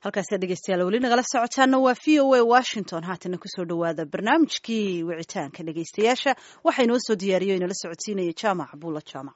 halkaasi dhegeystayaal weli nagala socotaana waa v o a washington haatana kusoo dhawaada barnaamijkii wicitaanka dhegeystayaasha waxaa inoo soo diyaariyo inala socodsiinaya jaamac buula jaamac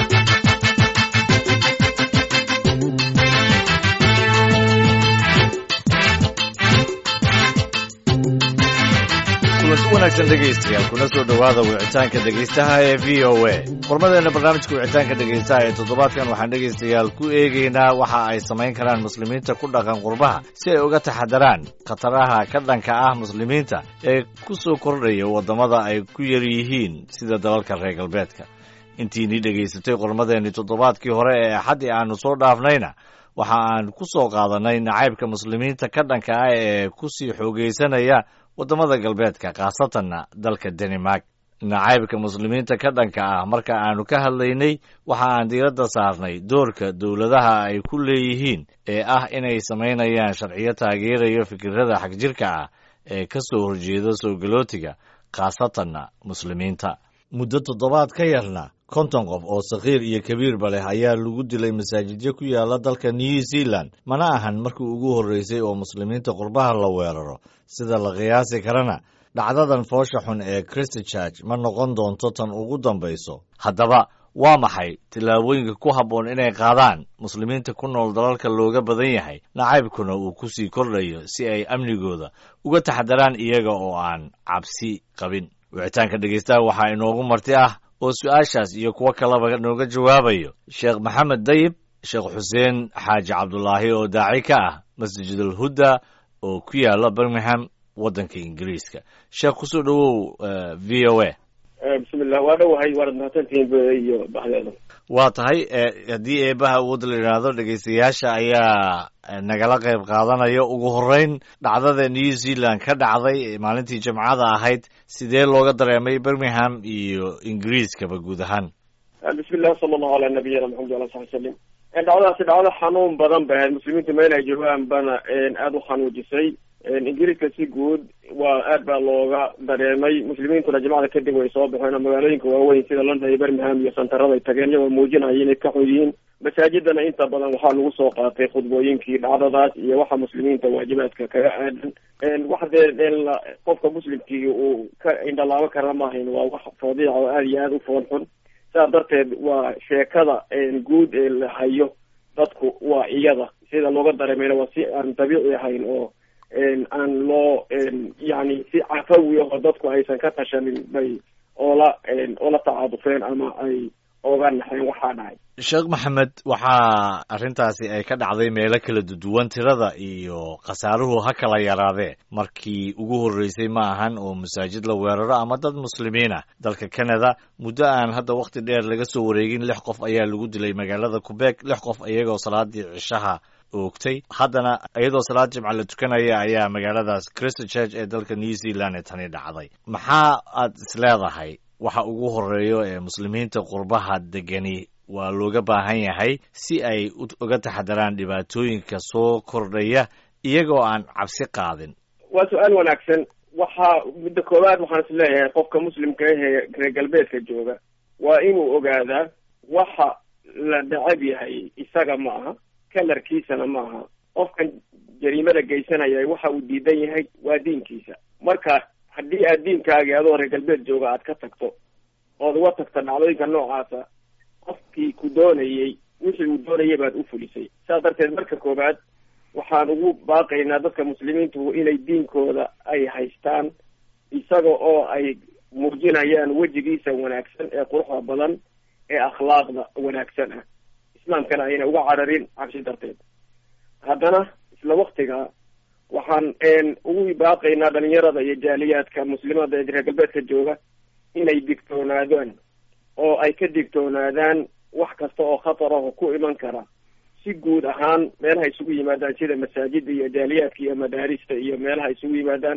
kulanti wanaagsan dhegaystayaal kuna soo dhowaada wicitaanka dhegaystaha ee v o a qormadeena barnaamijka wicitaanka dhegaystaha ee toddobaadkan waxaan dhegaystayaal ku eegaynaa waxa ay samayn karaan muslimiinta ku dhaqan qurbaha si ay uga taxadaraan khataraha ka dhanka ah muslimiinta ee ku soo kordhaya waddamada ay ku yar yihiin sida dalalka reer galbeedka intiinii dhegaysatay qormadeenii toddobaadkii hore ee axaddii aannu soo dhaafnayna waxa aan ku soo qaadannay nacaybka muslimiinta ka dhanka ah ee ku sii xoogaysanaya waddamada galbeedka khaasatanna dalka danimark nacaybka muslimiinta ka dhanka ah marka aanu ka hadlaynay waxa aan diiradda saarnay doorka dowladaha ay ku leeyihiin ee ah inay samaynayaan sharciyo taageerayo fikirada xagjirka ah ee ka soo horjeeda soo galootiga khaasatanna muslimiinta muddo toddobaad ka yarna konton qof oo sakhiir iyo kabiirba leh ayaa lagu dilay masaajidyo ku yaala dalka new zealand mana ahan markii ugu horreysay oo muslimiinta qurbaha la weeraro sida la qiyaasi karana dhacdadan foosha xun ee christchurch ma noqon doonto tan ugu dambayso haddaba waa maxay tillaabooyinka ku habboon inay qaadaan muslimiinta ku nool dalalka looga badan yahay nacaybkuna uu ku sii kordhayo si ay amnigooda uga taxadaraan iyaga oo aan cabsi qabin wicitaanka dhegaystaha waxaa inoogu marti ah oo su-aashaas iyo kuwo kaleba nooga jawaabayo sheekh maxamed dayib sheekh xuseen xaaji cabdulaahi oo daaci ka ah masjidul hudda oo ku yaala birmingham waddanka ingiriiska sheekh kusoo dhowow v o a bismillah waa dhowahay waanad mahadsantihiin iyo baxdeeda waa tahay haddii eebaha awoodda la yidhaahdo dhegaystayaasha ayaa nagala qayb qaadanaya ugu horreyn dhacdada new zealand ka dhacday maalintii jimcada ahayd sidee looga dareemay birmingham iyo ingiriiskaba guud ahaan bismillah sala allahu ala nabiyina maxamed ala sabi salim dhacdadaasi dhacdo xanuun badan ba ahayd muslimiinta meel ay joogaan bana aada u xanuujisay ingiriiska si guud waa aad baa looga dareemay muslimiintuna jimcada kadib way soo baxeen oo magaalooyinka waaweyn sida london iyo birmingham iyo santarada ay tageen iyagoo muujinaya inay ka xun yihiin masaajidana inta badan waxaa lagu soo qaatay khudbooyinkii dhacdadaas iyo waxa muslimiinta waajibaadka kaga aadan wax dee qofka muslimkii uu ka indhalaabo kara maahayn waa wax fadiica oo aada iyo aada u foon xun sidaa darteed waa sheekada guud ee la hayo dadku waa iyada sida looga dareemayna waa si aan dabiici ahayn oo aan loo yani si cafawi ahoo dadku aysan ka tashanin bay oola oola tacaadufeen ama ay oga naxeen waxaa dhacay sheekh maxamed waxaa arrintaasi ay ka dhacday meelo kala duwan tirada iyo khasaaruhu ha kala yaraadee markii ugu horreysay ma ahan oo masaajid la weeraro ama dad muslimiin ah dalka canada muddo aan hadda wakhti dheer laga soo wareegin lix qof ayaa lagu dilay magaalada qubeeg lix qof iyagoo salaadii cishaha oogtay haddana iyadoo salaad jimca la tukanaya ayaa magaaladaas christchurch ee dalka new zealand ee tani dhacday maxaa aad isleedahay waxa ugu horeeyo ee muslimiinta qurbaha degani waa looga baahan yahay si ay uga taxadaraan dhibaatooyinka soo kordhaya iyagoo aan cabsi qaadin waa su-aal wanaagsan waxaa midda koowaad waxaan is leeyahay qofka muslimka ahee reer galbeedka jooga waa inuu ogaadaa waxa la necab yahay isaga ma aha kalarkiisana ma aha qofkan jariimada geysanaya waxa uu diidan yahay waa diinkiisa marka haddii aad diinkaagii adoo reer galbeed jooga aad ka tagto ood uga tagto dhacdooyinka noocaasa qofkii ku doonayey wixii uu doonayay baad u fulisay saas darteed marka koowaad waxaan ugu baaqaynaa dadka muslimiintu inay diinkooda ay haystaan isaga oo ay muujinayaan wejigiisa wanaagsan ee quruxda badan ee akhlaaqda wanaagsan ah islaamkana ayna uga cararin cabsi darteed haddana isla waktiga waxaan ugu baaqaynaa dhalinyarada iyo jaaliyaadka muslimada ee reer galbeedka jooga inay digtoonaadaan oo ay ka digtoonaadaan wax kasta oo khatar ah oo ku iman kara si guud ahaan meelaha isugu yimaadaan sida masaajida iyo jaaliyaadka iyo madaarista iyo meelaha isugu yimaadaan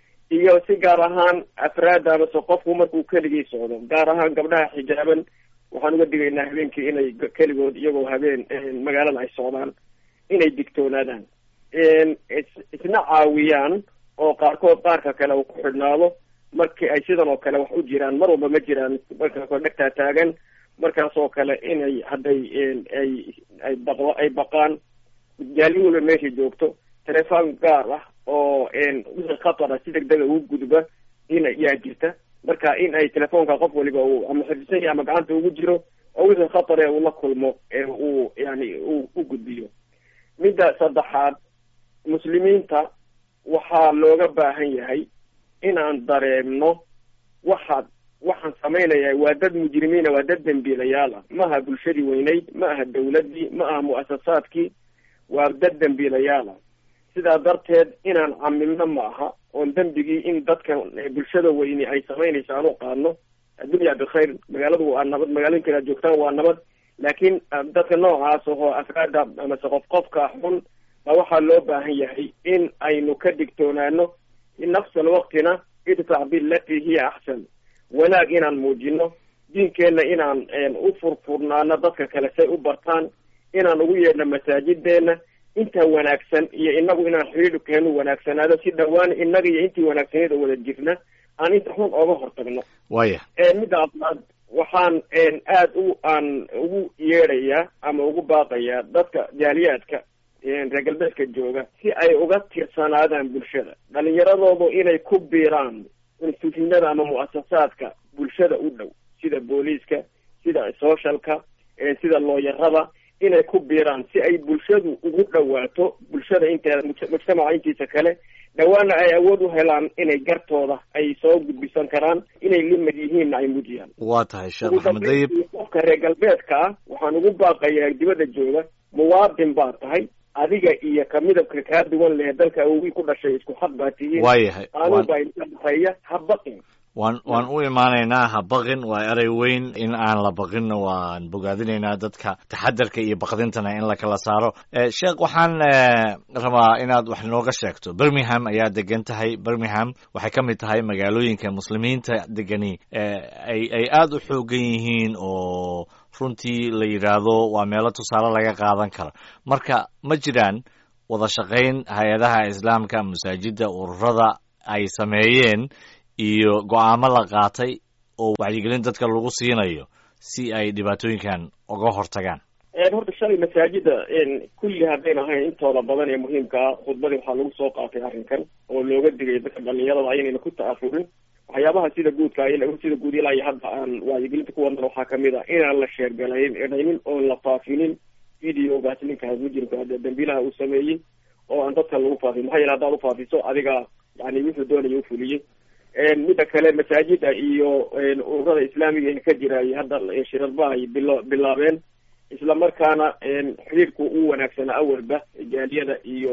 iyo si gaar ahaan afraadda amase qofku markuu keligii socdo gaar ahaan gabdhaha xijaaban waxaan uga digaynaa habeenkii inay keligood iyagoo habeen magaalada ay socdaan inay digtoonaadaan isna caawiyaan oo qaarkood qaarka kale uu ku xidhnaado markii ay sidan oo kale wax u jiraan mar walba ma jiraan markaasoo dhegtaa taagan markaas oo kale inay hadday ay ay baqdo ay baqaan jaali walba meesha joogto telefoon gaar ah oo wixii khatara si deg dega ugu gudba in yaa jirta marka in ay telefoonka qof waliba uu ama xifdisan yahay ama gacanta ugu jiro oo wixii khatar ee uu la kulmo uu yani uu u gudbiyo midda saddexaad muslimiinta waxaa looga baahan yahay inaan dareemno waxaad waxaan samaynaya waa dad mujrimiina waa dad dembiilayaal ah ma aha bulshadii weyneyd ma aha dawladdii ma aha mu'asasaadkii waa dad dembiilayaal ah sidaa darteed inaan camilno ma aha oon dembigii in dadka bulshada weyni ay samaynayso aan u qaadno addunya bikhayr magaaladu waa nabad magaalooyinkan aad joogtaan waa nabad laakiin dadka noocaas oo afraada amase qof qofka xun ba waxaa loo baahan yahay in aynu ka digtoonaano nafsa alwaqtina idfac bilati hiya axsan wanaag inaan muujino diinkeenna inaan u furfurnaano dadka kale say u bartaan inaan ugu yeedhno masaajideena intaa wanaagsan iyo inagu inaan xiriirkeenu wanaagsanaado si dhawaan inaga iyo intii wanaagsaneed oo wada jirna aan inta xun ooga hortagno waya midda afraad waxaan aad u aan ugu yeedhayaa ama ugu baaqayaa dadka jaaliyaadka reer galbeedka jooga si ay uga tirsanaadaan bulshada dhalinyaradoodu inay ku biiraan instituutinada ama mu'asasaadka bulshada u dhow sida booliiska sida socialka sida looyarada inay ku biiraan si ay bulshadu ugu dhawaato bulshada inteeda mujtamaca intiisa kale dhawaana ay awood u helaan inay gartooda ay soo gudbisan karaan inay limad yihiinna ay mujiyaan waa tahay sheekh maxamed dayib qofka reer galbeedka ah waxaan ugu baaqayaa dibadda jooga muwaadin baa tahay adiga iyo ka midabka kaa duwan leh dalka awogii ku dhashay isku xaq baa tihiin waayahay qaanuun baa idinka dhexeeya ha baqin waan waan u imaanaynaa ha baqin waa erey weyn in aan la baqinna waan bogaadinaynaa dadka taxadarka iyo baqdintana in la kala saaro sheekh waxaan rabaa inaad wax nooga sheegto birmingham ayaa degan tahay birmingham waxay ka mid tahay magaalooyinka muslimiinta degani ay ay aada u xoogan yihiin oo runtii la yidhaahdo waa meelo tusaale laga qaadan karo marka ma jiraan wada shaqayn hay-adaha islaamka masaajidda ururada ay sameeyeen iyo go-aamo la qaatay oo wacyigelin dadka lagu siinayo si ay dhibaatooyinkan uga hortagaan horta shalay masaajida kulli haddayn ahayn intooda badan ee muhiimka ah khudbadii waxaa lagu soo qaatay arrinkan oo looga digay dadka dhalinyarada aynayna ku ta'afurin waxyaabaha sida guudka sida guud ilaa iyo hadda aan wacyigelinta ku wadnan waxaa kamid a inaan la sheergalaynin oon la faafinin videogaas ninka mujrimka dambiilaha uu sameeyey oo aan dadka lagu faafin maxaa yeele haddaad ufaafiso adiga yani wuxuu doonaya ufuliyey midda kale masaajida iyo ururada islaamiga ee ka jiraay hadda shirarba ay bilo bilaabeen isla markaana xiriirku u wanaagsanaa awalba jaaliyada iyo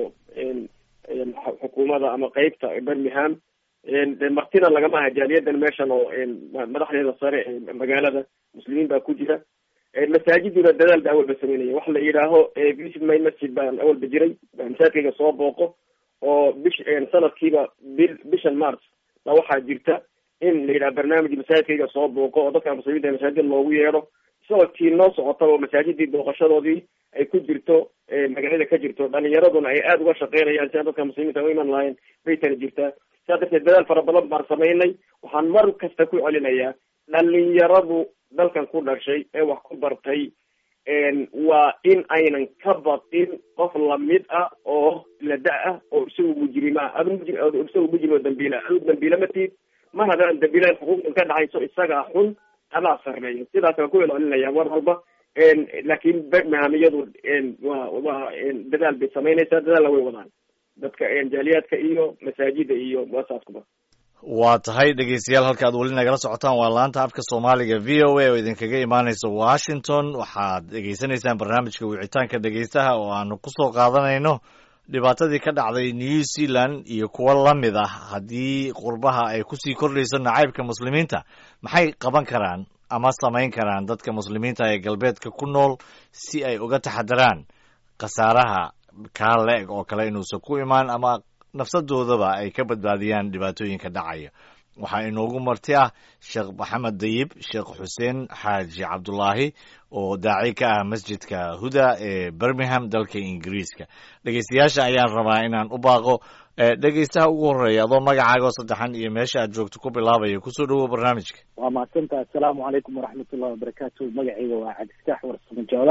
xukuumadda ama qeybta birmingham de martina lagama aha jaaliyadan meeshan oo madaxdeeda sare ee magaalada muslimiin baa ku jira masaajiduna dadaal ba awalba sameynaya waxa la yidhaaho visit my masjid baan awalba jiray masaajidkayga soo booqo oo bish sanadkiiba bil bishan march ba waxaa jirta in la yidhaha barnaamij masaajidkayga soo booqo oo dadka muslimiinta masaajid loogu yeedho sanadkii noo socotaba oo masaajidii booqashadoodii ay ku jirto magaalada ka jirto dhalinyaraduna ay aada uga shaqeynayaan si aan dadka muslimiinta u iman lahayn bay tana jirtaa sidaa darteed dadaal fara badan baan samaynay waxaan mar kasta ku celinayaa dhalinyaradu dalkan ku dhashay ee wax ku bartay waa in aynan ka baqin qof lamid ah oo lada ah oo isagu mujrima adu isagu mujrim oo dambiila adu dambiila matid mar haddaan dambiilahan xuquuqdan ka dhacayso isagaa xun adaa sarreeyo sidaas waan ku celcelinaya mar walba laakiin birmingham iyadu waa waa dadaal bay samaynaysaa dadaalla way wadaan dadka jaaliyaadka iyo masaajida iyo muasaaskuba waa tahay dhegeystayaal halka ad weli nagala socotaan waa laanta afka soomaaliga v o a oo idinkaga imaaneysa washington waxaad dhegeysanaysaan barnaamijka wicitaanka dhegeystaha oo aanu kusoo qaadanayno dhibaatadii ka dhacday new zealand iyo kuwo lamid ah haddii qurbaha ay kusii kordhayso nacaybka muslimiinta maxay qaban karaan ama samayn karaan dadka muslimiinta ee galbeedka ku nool si ay uga taxadaraan khasaaraha kaa le-eg oo kale inuusan ku imaan ama nafsadoodaba ay ka badbaadiyaan dhibaatooyinka dhacaya waxaa inoogu marti ah sheekh maxamed dayib sheekh xuseen xaaji cabdulaahi oo daaci ka ah masjidka huda ee birmingham dalka ingiriiska dhegeystayaasha ayaan rabaa inaan u baaqo dhegeystaha ugu horeeya adoo magacaaga oo saddexan iyo meesha aad joogto ku bilaabaya kusoo dhawow barnaamijka waa mahadsantaha assalaamu calaykum waraxmatullahi wabarakaatu magacayga waa cabdiftaax warsamo joodax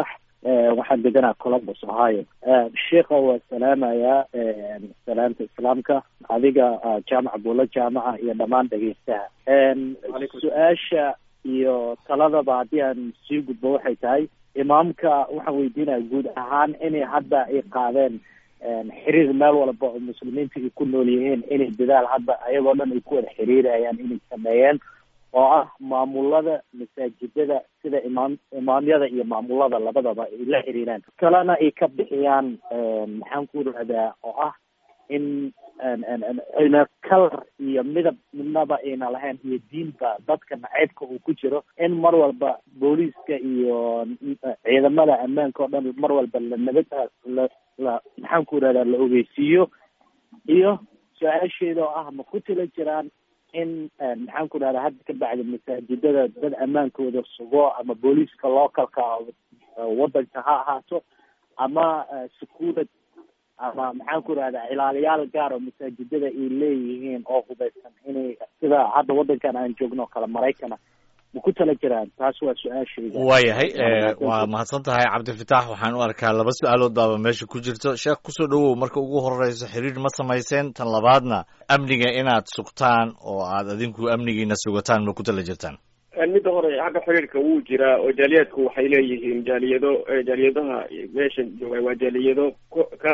waxaan deganaa columbus ohio sheikha waa salaamayaa salaamta islaamka adiga jaamac buulo jaamaca iyo dhammaan dhegeystaha su-aasha iyo taladaba haddii aan sii gudbo waxay tahay imaamka waxaan weydiinaya guud ahaan inay hadda ay qaadeen xiriir meel walba oo muslimiinta ay ku nool yihiin inay dadaal hadda ayagoo dhan ay ku wada xiriirayaan inay sameeyeen oo ah maamulada masaajidada sida imaam imaamyada iyo maamulada labadaba ay la xiriiraan kalena ay ka bixiyaan maxaan ku rahdaa oo ah in ayna kalar iyo midab midnaba ayna lahayn iyo diinba dadka naceybka uu ku jiro in mar walba booliiska iyo ciidamada ammaanka oo dhan mar walba la nabad la la maxaan ku rahdaa la ogeysiiyo iyo su-aasheeda oo ah ma ku tila jiraan in maxaan ku rahdaa hadda ka bacdi masaajidada dad ammaankooda sugo ama booliiska localka wadanka ha ahaato ama secuurad ama maxaan ku rahdaa ilaaliyaal gaar oo masaajidada ay leeyihiin oo hubaysan inay sida hadda wadankan aan joogno o kale maraykana ma ku tala jiraan taas waa su-aashayda waayahay waa mahadsan tahay cabdifitaax waxaan u arkaa laba su-aalood baaba meesha ku jirto sheekh kusoo dhawow marka ugu horeyso xiriir ma samayseen tan labaadna amniga inaad sugtaan oo aad adinku amnigiina sugataan ma ku tala jirtaan midda hore xagga xiriirka wuu jiraa oo jaaliyadku waxay leeyihiin jaaliyado jaaliyadaha meesha jooga waa jaaliyado ka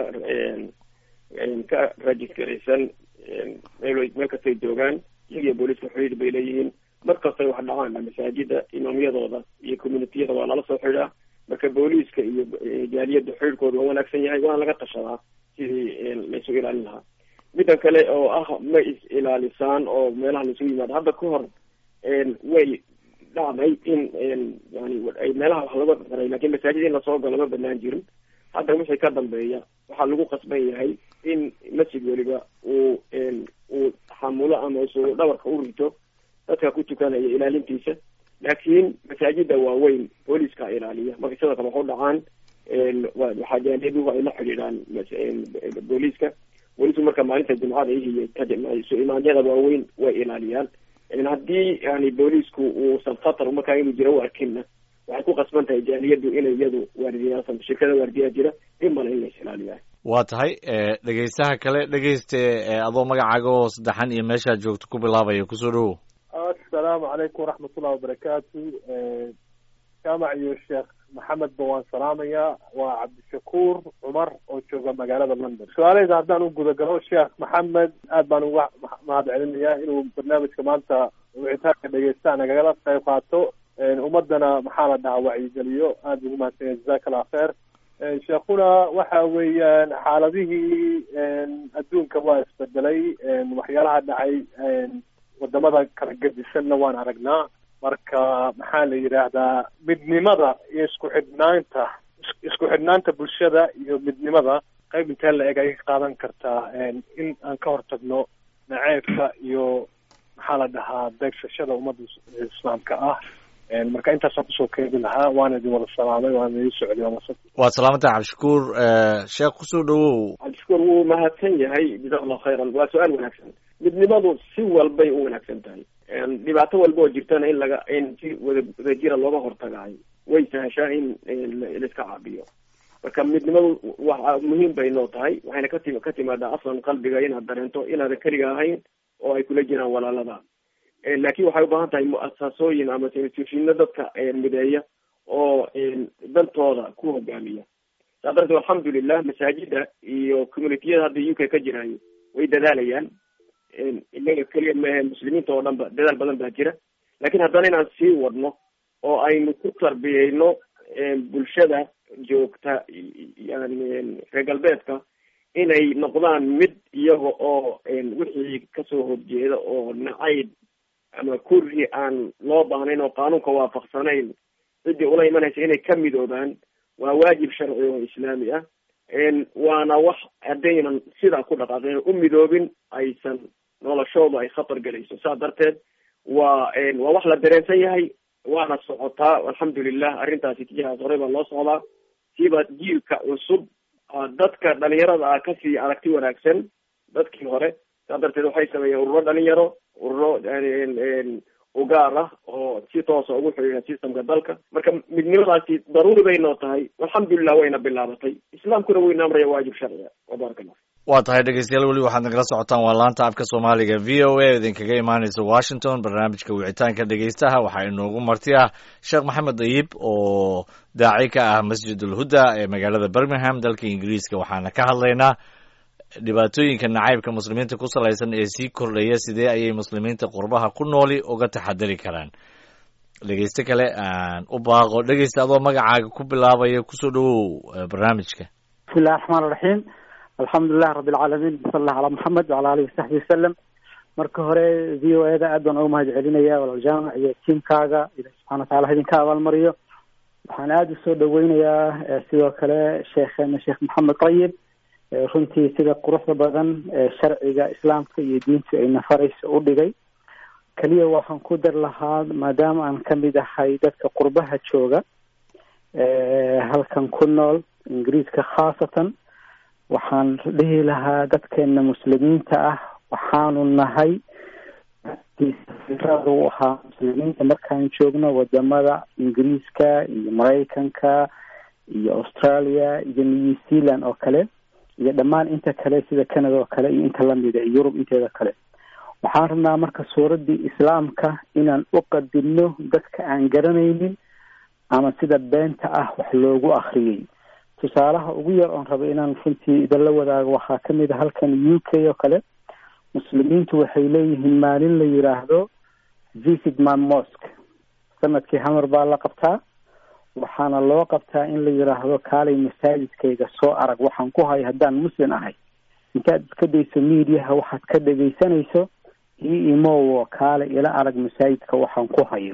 ka rajisgaraysan meel meel kastay joogaan iyagiyo booliiska xiriir bay leeyihiin mar kastay wax dhacaan masaajida imaamyadooda iyo communitiyada waa lala soo xidhaa marka booliiska iyo jaaliyada xiriirkooda waa wanaagsan yahay waana laga tashadaa sidii laysu ilaalin lahaa middan kale oo ah ma is ilaalisaan oo meelaha laisugu yimaado hadda ka hor way dhacday in yani ay meelaha wax laga daray lakin masaajid in lasoo galo ma banaan jirin hadda wixii ka dambeeya waxaa lagu qasban yahay in masjid weliba uu uu xamulo ama su dhabarka u rito dadka ku tukanaya ilaalintiisa laakiin masaajida waaweyn booliiska ilaaliya markay sidoo kale wax u dhacaan waxaa jaaliyaduhu ay la xidhiidhaan booliiska booliisku marka maalinta jimcada iyo su imaamyada waaweyn way ilaaliyaan haddii yani booliisku uusan khatar markaa inuu jiro u arkinna waxay ku qasban tahay jaaliyadu inay iyadu waardiyaaan shirkada waardiyaa jira dhimana in lays ilaaliyaa waa tahay dhegeystaha kale dhegeyste adoo magacaaga oo saddexan iyo meeshaad joogto ku bilaabaya kusoo dhawow assalaamu calaykum waraxmatullahi wabarakaatu jaamac iyo sheekh maxamed ba waan salaamayaa waa cabdishakuur cumar oo jooga magaalada london su-aaleyda haddaan u gudagalo sheekh maxamed aad baan uga mahad celinayaa inuu barnaamijka maanta wicitaanka dhegeysta nagagala qayb qaato ummadana maxaa la dhahaa wacyigeliyo aada ugu mahadsanya jazaka allah kheer sheekhuna waxa weeyaan xaaladihii adduunka waa isbedelay waxyaalaha dhacay wadamada kala gedisanna waan aragnaa marka maxaa la yidhaahdaa midnimada iyo isku xidhnaanta isku xidhnaanta bulshada iyo midnimada qayb intee la eg ay ka qaadan kartaa in aan ka hortagno naceebka iyo maxaa la dhahaa beegsashada ummadda islaamka ah marka intaasaan kusoo keedi lahaa waana idin wada salaamay waana idin socday waad salaamantah cabdishakuur sheekh kusoo dhawow cabdishakuur wuu mahadsan yahay jazak allahu khayran waa su-aal wanaagsan midnimadu si walbay u wanaagsan tahay dhibaato walba oo jirtana in laga in si wada wadajira looga hortagaayo way sahashaa in laiska caabiyo marka midnimadu waa muhiim bay noo tahay waxayna kati ka timaadaa aslan qalbiga inaad dareento inaadan keliga ahayn oo ay kula jiraan walaalada laakin waxay ubaahan tahay mu-asasooyin ama institushino dadka mideeya oo dantooda ku hogaamiya saa darteed alxamdulilah masaajida iyo communitiyada hadda u k ka jiraayo way dadaalayaan inaga keliya maahe muslimiinta oo dhan ba dadaal badan baa jira lakin haddana inaan sii wadno oo aynu ku tarbiyeyno bulshada joogta yani reer galbeedka inay noqdaan mid iyaga oo wixii kasoo horjeeda oo nacayb ama kurhi aan loo baahnayn oo qaanuunka waafaqsanayn ciddii ula imanaysa inay ka midoobaan waa waajib sharci oo islaami ah waana wax haddaynan sidaa ku dhaqaaqin u midoobin aysan noloshooda ay khatar gelayso saa darteed waa waa wax la dareensan yahay waana socotaa alxamdulilah arrintaasi tijahaas horey baa loo socdaa siiba jiilka cusub dadka dhalinyarada ah kasii aragti wanaagsan dadkii hore saa darteed waxay sameeyeen ururo dhalinyaro ururo u gaar ah oo si toosa ugu xidhiidha systemka dalka marka midnimadaasi daruuri bay noo tahay alxamdulilah wayna bilaabatay islaamkuna wayna amraya waajib sharciga wabaraka allah waa tahay dhegeystayaal weli waxaad nagala socotaan waa laanta afka soomaaliga v o a idinkaga imaaneysa washington barnaamijka wicitaanka dhegeystaha waxaa inoogu marti ah sheekh maxamed dayib oo daaci ka ah masjid ulhuda ee magaalada birmingham dalka ingiriiska waxaana ka hadlaynaa dhibaatooyinka nacaybka muslimiinta ku salaysan ee sii kordhaya sidee ayay muslimiinta qurbaha ku nooli uga taxadari karaan dhegeyste kale aan u baaqo dhegeysta adoo magacaaga ku bilaabaya kusoo dhawow barnaamijka bismillahi raxmaan iraxiim alxamdulilah rabi alcaalamiin sal allah calaa maxamed wacala alihi wasaxbi wasalam marka hore v o eda aad baan uga mahad celinaya walaal jaamac iyo tiimkaaga ilahi subxana watacala ha idinka abaalmariyo waxaan aada usoo dhaweynayaa sidoo kale sheekheena sheekh maxamed qayib runtii sida quruxda badan ee sharciga islaamka iyo diintu ay nafaraysa u dhigay keliya waxaan ku dar lahaa maadaama aan kamid ahay dadka qurbaha jooga halkan ku nool ingiriiska khaasatan waxaan dhihi lahaa dadkeena muslimiinta ah waxaanu nahay u ahaa muslimiinta markaan joogno wadamada ingiriiska iyo maraykanka iyo australia iyo new zealand oo kale iyo dhammaan inta kale sida canada oo kale iyo inta lamida iyo yurub inteeda kale waxaan rabnaa marka suuraddii islaamka inaan u qadinno dadka aan garanaynin ama sida beenta ah wax loogu akriyay tusaalaha ugu yar oon raba inaan runtii idinla wadaago waxaa kamid a halkan u k oo kale muslimiintu waxay leeyihiin maalin la yiraahdo visit my mosque sanadkii hamar baa la qabtaa waxaana loo qabtaa in la yiraahdo kaalay masaajidkayga soo arag waxaan ku hayo haddaan muslim ahay intaad iska dayso mediaha waxaad ka dhegaysanayso io imowo kaale ila arag masaajidka waxaan ku hayo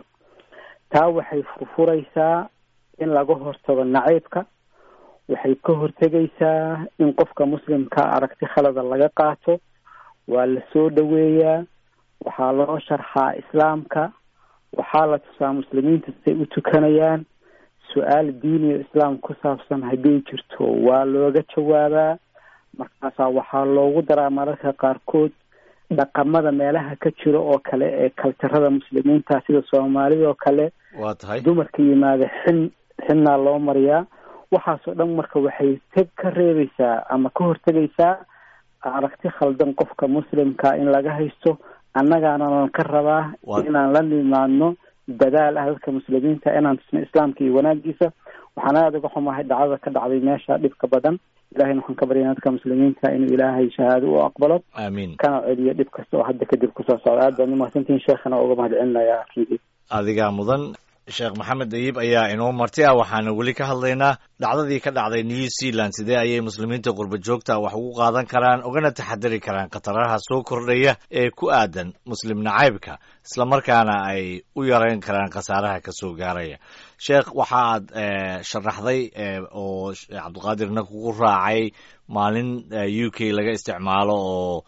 taa waxay furfuraysaa in laga hortago nacaybka waxay ka hortegaysaa in qofka muslimka aragti khalada laga qaato waa la soo dhaweeyaa waxaa loo sharxaa islaamka waxaa la tusaa muslimiinta siday u tukanayaan su-aal diiniya islaam ku saabsan hadday jirto waa looga jawaabaa markaasaa waxaa loogu daraa mararka qaarkood dhaqamada meelaha ka jiro oo kale ee kaltarada muslimiinta sida soomaalida oo kale waa tahay dumarka yimaada xin xinnaa loo mariyaa waxaasoo dhan marka waxay teg ka reebaysaa ama ka hortegaysaa aragti khaldan qofka muslimka in laga haysto annagaananan ka rabaa inaan la nimaadno dadaal ah dadka muslimiinta inaan tusno islaamka iyo wanaagiisa waxaan aada uga xumahay dhacdada ka dhacday meesha dhibka badan ilahayna waxaan ka baryana dadka muslimiinta inuu ilaahay shahaado u aqbalo aamiin kana celiyo dhib kasta oo hadda kadib kusoo socda aad baan umahadsantihin sheekhana uga mahad celinaya runtii adigaa mudan sheekh maxamed dayib ayaa inoo marti ah waxaana weli ka hadlaynaa dhacdadii ka dhacday new zealand sidee ayay muslimiinta qurba joogta wax ugu qaadan karaan ugana taxadari karaan khataraha soo kordhaya ee ku aadan muslim nacaybka islamarkaana ay u yareyn karaan khasaaraha kasoo gaaraya sheekh waxaad sharaxday oo cabdiqaadirna kugu raacay maalin u k laga isticmaalo oo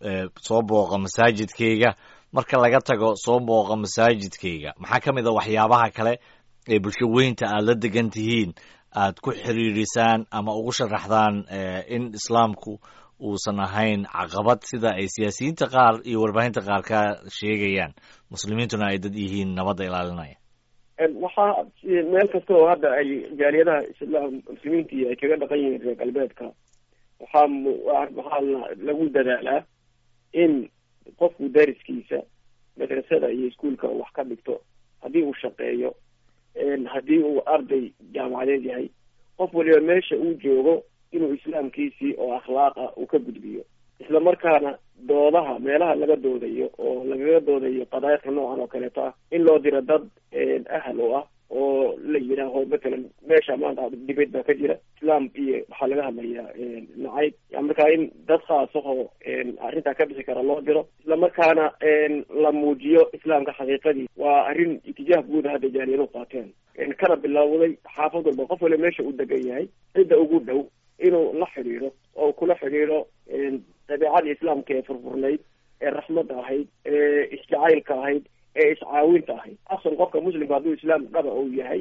soo booqa masaajidkayga marka laga tago soo booqa masaajidkayga maxaa ka mid a waxyaabaha kale ee bulsho weynta aad la degan tihiin aad ku xiriirisaan ama ugu sharaxdaan in islaamku uusan ahayn caqabad sida ay siyaasiyiinta qaar iyo warbaahinta qaar ka sheegayaan muslimiintuna ay dad yihiin nabadda ilaalinaya waxaa meel kasta oo hadda ay jaaliyadaha islaam muslimiintii ay kaga dhaqan yihiin reer galbeedka waxaa waxaa lagu dadaalaa in qofku dariskiisa madrasada iyo iskuolka wax ka dhigto haddii uu shaqeeyo haddii uu arday jaamacadeed yahay qof waliba meesha uu joogo inuu islaamkiisii oo akhlaaq ah uu ka gudbiyo isla markaana doodaha meelaha laga doodayo oo lagaga doodayo qadaayadka noocan oo kaleeto ah in loo diro dad ahal u ah oo la yidhaaho matalan meesha maanta dibad baa ka jira islaam iyo waxaa laga hadlayaa nacayb markaa in dad khaasahoo arrintaa ka bixi kara loo diro isla markaana la muujiyo islaamka xaqiiqadii waa arrin itijaah guuda hadda jaaliyadu qaateen kana bilowday xaafad walba qof waliba meesha uu degan yahay cidda ugu dhow inuu la xidhiidho oo kula xidhiidho dabeicadii islaamka ee furfurnayd ee raxmadda ahayd ee isjacaylka ahayd ee iscaawinta ahayd asal qofka muslimka hadduu islaam dhaba uu yahay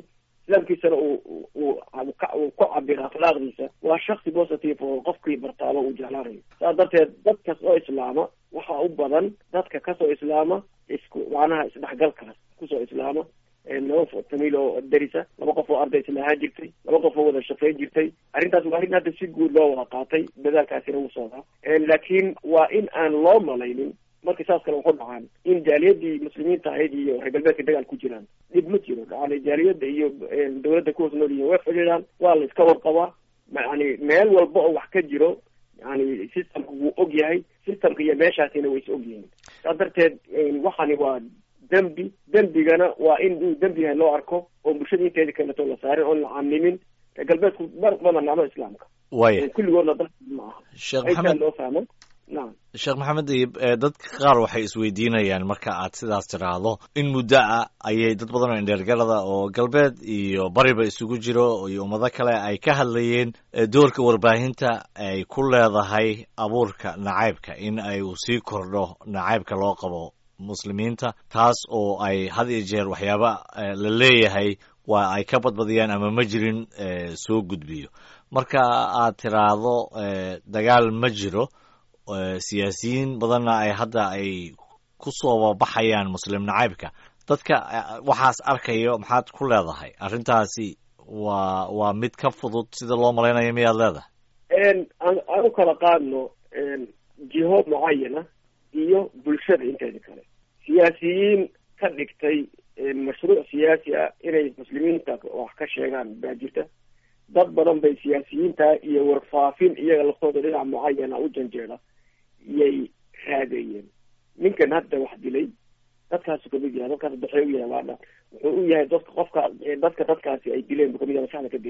islaamkiisana uu uu uu ku cabiro akhlaaqdiisa waa shaksi positive oo qofkii bartaaba uu jeclaanayo saas darteed dad kas oo islaama waxaa u badan dadka kasoo islaama isku macnaha isdhexgalkaas kusoo islaama laba famiil oo darisa laba qof oo arday isla ahaan jirtay laba qof oo wada shaqayn jirtay arrintaas waa arrin hadda si guud loo wada qaatay dadaalkaasina wuu socdaa laakiin waa in aan loo malaynin marka saas kale waxu dhacaan in jaaliyadii muslimiinta ahayd iyo reer galbeedka dagaal ku jiraan dhib ma jiro yani jaaliyadda iyo dawladda ku hoos nool yihiin way fadhiidaan waa la iska warqabaa yani meel walba oo wax ka jiro yani systemka wuu og yahay systemka iyo meeshaasina way is og yihiin saas darteed waxani waa dembi dembigana waa in uu dembi yahay loo arko oo bulshada inteeda kaleto la saarin oon la camimin reer galbeedku mar badan nacmo islaamka waya kulligoodna dad ma aha sheekh aysaa maxamed loo fahmo nacam sheekh maxamed dayib ee dadka qaar waxay isweydiinayaan marka aad sidaas tiraahdo in muddo ah ayay dad badan oo indheergalada oo galbeed iyo bariba isugu jiro iyo ummado kale ay ka hadlayeen ee doorka warbaahinta ay ku leedahay abuurka nacaybka in ay uu sii kordho nacaybka loo qabo muslimiinta taas oo ay had iyo jeer waxyaaba eh, la leeyahay waa ay ka badbadiyaan ama ma jirin eh, soo gudbiyo marka aad tiraahdo eh, dagaal ma jiro eh, siyaasiyiin badanna ay hadda ay ku soo baxayaan muslim nacaybka dadka eh, waxaas arkayo maxaad ku leedahay arrintaasi waa waa mid ka fudud sida loo malaynayo miyaad leedahay aan aan u kala qaadno jiho mucayana iyo bulshada inteeda kale siyaasiyiin ka dhigtay mashruuc siyaasi ah inay muslimiinta wax ka sheegaan baa jirta dad badan bay siyaasiyiinta iyo warfaafin iyaga laftooda dhinac mucayana u janjeeda iyay raadeeyeen ninkan hadda wax dilay dadkaasu kamid yahay dadkaas daxee u yahay waadha wuxuu u yahay dadka qofka dadka dadkaasi ay dileen bu kamid yahay maskaxda ka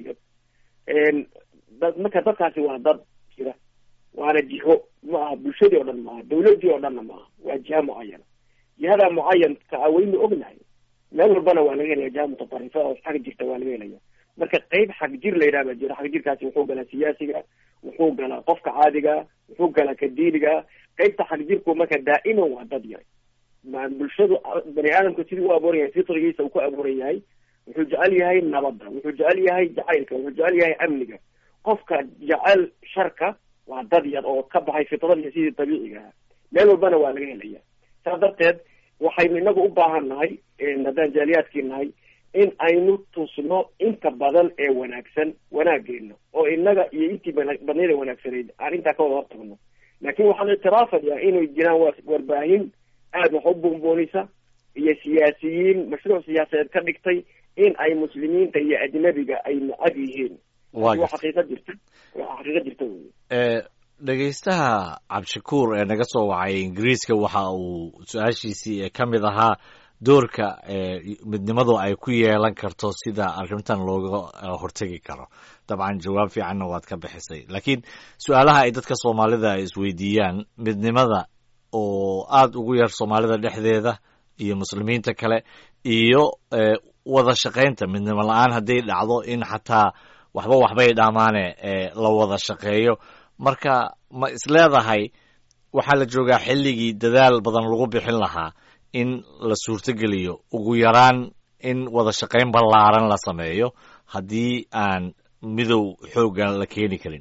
dileen dad marka dadkaasi waa dad jira waana jiho ma aha bulshadii oo dhan maaha dawladii oo dhanna maaha waa jiha mucayana jihada mucayanka a waynu ognahay meel walbana waa laga helaya jiha mutaarifa oo xag jirta waa laga helaya marka qeyb xag jir la yidhaha baa jira xag jirkaasi wuxuu galaa siyaasiga wuxuu galaa qofka caadiga wuxuu galaa ka diiniga qeybta xag jirku marka daa'iman waa dad yar ma bulshadu bani aadamka sidii u abuuran yahay fitrigiisa uu ku abuuran yahay wuxuu jecel yahay nabadda wuxuu jecel yahay jacaylka wuxuu jecel yahay amniga qofka jecel sharka waa dad yar oo ka baxay fitradii sidii dabiiciga ah meel walbana waa laga helaya saas darteed waxaynu inagu u baahan nahay haddaan jaaliyaadkii nahay in aynu tusno inta badan ee wanaagsan wanaageena oo inaga iyo intii badnayda wanaagsanayd aan intaa ka wada hortagno laakiin waxaan ictiraafayaa inay jiraan warbaahin aada wax u buunbuunisa iyo siyaasiyiin mashruuc siyaasadeed ka dhigtay in ay muslimiinta iyo ajnabiga ay nacab yihiin waa waa xaqiiqa jirta waa xaqiiqa jirta wey ee dhegaystaha cabdishakuur ee naga soo wacay ingiriiska waxa uu su-aashiisii ee ka mid ahaa doorka ee midnimadu ay ku yeelan karto sida arrintan looga hortegi karo dabcan jawaab fiicanna waad ka bixisay laakiin su-aalaha ay dadka soomaalida ay isweydiiyaan midnimada oo aada ugu yar soomaalida dhexdeeda iyo muslimiinta kale iyo wada shaqaynta midnimo la-aan hadday dhacdo in xataa waxba waxbay dhaamaane la wada shaqeeyo marka ma isleedahay waxaa la joogaa xilligii dadaal badan lagu bixin lahaa in la suurtogeliyo ugu yaraan in wada shaqayn ballaaran la sameeyo haddii aan midow xooggan la keeni karin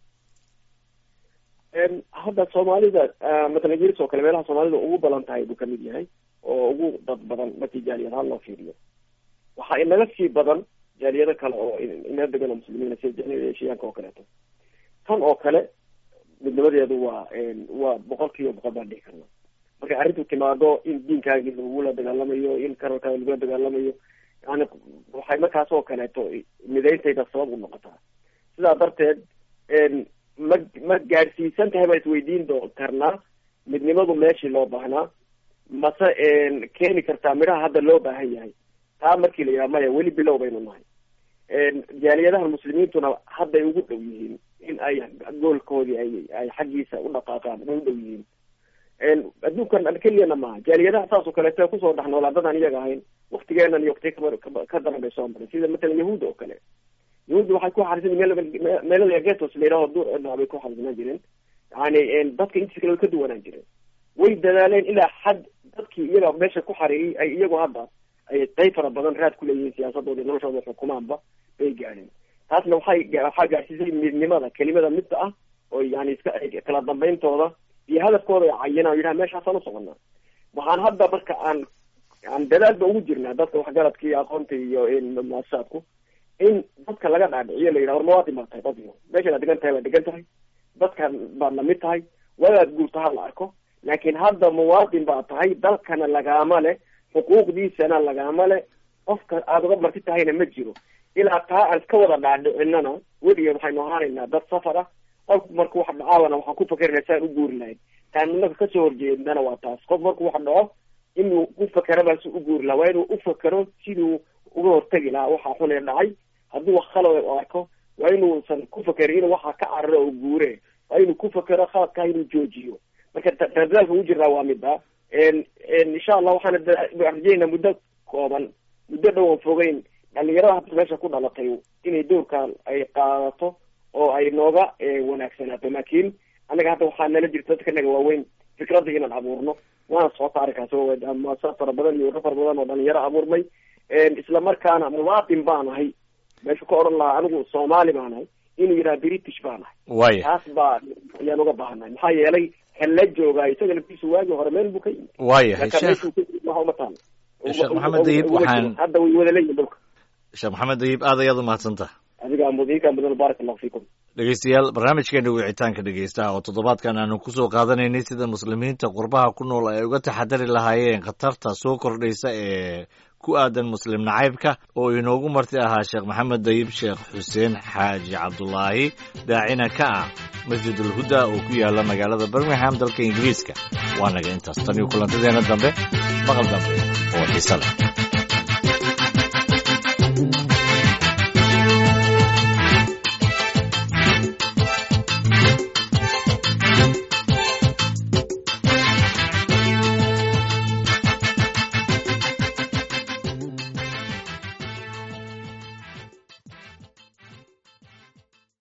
hadda soomaalida matala jiris oo kale meelaha soomaalida ugu badan tahay buu kamid yahay oo ugu dad badan markii jaaliyad ahaan loo fiiriyo waxaa inaga sii badan jaaliyado kale oo ina degan oo muslimiina sida jaaliyada eshiyaanka oo kaleeto tan oo kale midnimadeedu waa waa boqol kiiba boqol baan dhihi karna markay arrintu timaado in diinkaagii lagula dagaalamayo in karalkaaga lagula dagaalamayo yani waxay markaas oo kaleeto midayntayda sabab u noqotaa sidaa darteed ma ma gaadhsiisan tahay baan isweydiin doo karnaa midnimadu meeshii loo baahnaa mase keeni kartaa midhaha hadda loo baahan yahay taa markii la yidhaha maya weli bilow baynu nahay jaaliyadaha muslimiintuna hadday ugu dhow yihiin in ay goolkoodii ay ay xaggiisa u dhaqaaqaan way u dhow yihiin adduunkan keliyana maaha jaaliyadaha saas oo kaleeto kusoo dhex noolaa dadaan iyaga ahayn waktigeenan iyo wakti ka daran bay soo maray sida matalan yahuudda oo kale yahuudda waxay ku xarisan meel meelada getos la yidhaho duur edna bay ku xarisanaan jireen yani dadka intiisa kale way ka duwanaan jireen way dadaaleen ilaa xad dadkii iyaga meesha ku xariiriyay ay iyagu hadda ay qayb fara badan raad ku leeyihiin siyaasadooda iyo noloshooda xukumaanba bay gaadheen taasna waxay waxaa gaadhsiisay midnimada kelimada midda ah oo yani iska kala dambeyntooda iyo hadafkooda ay cayinaan yidhaha meeshaasaan usoconaa waxaan hadda marka aan aan dadaalba ugu jirnaa dadka waxgaradka iyo aqoonta iyo muasasaadku in dadka laga dhaadhiciyo la yidhaha war mawaadin baa tahay dadyo meeshaad degan tahay waa degan tahay dadkan baad lamid tahay wadaad guurta ha la arko laakiin hadda muwaadin baa tahay dalkana lagaama le xuquuqdiisana lagaama le qofka aada uga marti tahayna ma jiro ilaa taa aan iska wada dhaadhicinana weligeed waxaynu ahaanaynaa dad safar ah qofku marku wax dhacaabana waxaan ku fakerina saan u guuri lahayn taan inaka kasoo horjeednana waa taas qof marku wax dhaco inuu u fakerabaa si u guuri lahaa waa inuu u fakero siduu uga hortegi lahaa waxaa xunee dhacay hadduu wax khalad u arko waa inuusan ku fakerin inuu waxaa ka cararo oo guure waa inuu ku fakero khaladkaa inuu joojiyo marka dadaalka ugu jirnaa waa mida insha allah waxaana rajeynaa muddo kooban muddo dhowan fogeyn dhalinyarada hadda meesha ku dhalatay inay doorkan ay qaadato oo ay nooga wanaagsanaato laakiin annaga hadda waxaa nala jirta dadka naga waaweyn fikradda inaan abuurno waana socota arrinkaas muasasaad fara badan iyo waro fara badan oo dhalinyaro abuurmay isla markaana muwaadin baan ahay meeshu ka odhan lahaa anigu soomaali baan ahay inuu yidhaha british baan ahay waya taas baa ayaan uga baahannahay maxaa yeelay kan la joogaa isaga laftiisu waagi hore meel buu ka yimid waayahay marka sheekh meeshuu ka yimid waxa uma taalo Sheekh Maxamed Dayib, waxaan- hadda way wada leeyihin dhulka sheekh maxamed dayib aad ayaad umahadsantaha adiga mudinka mudan baarak allahu fiikum dhegeystayaal barnaamijkeena wicitaanka dhegeystaha oo toddobaadkan aanu kusoo qaadanaynay sida muslimiinta qurbaha ku nool ay uga taxadari lahaayeen khatarta soo kordhaysa ee ku aadan muslim nacaybka oo inoogu marti ahaa sheekh maxamed dayib sheekh xuseen xaaji cabdulaahi daacina ka ah masjidul huda oo ku yaala magaalada birmingham dalka ingiriiska waa naga intaas tan iyo kulantadeena dambe maqal dambe oo xiise leh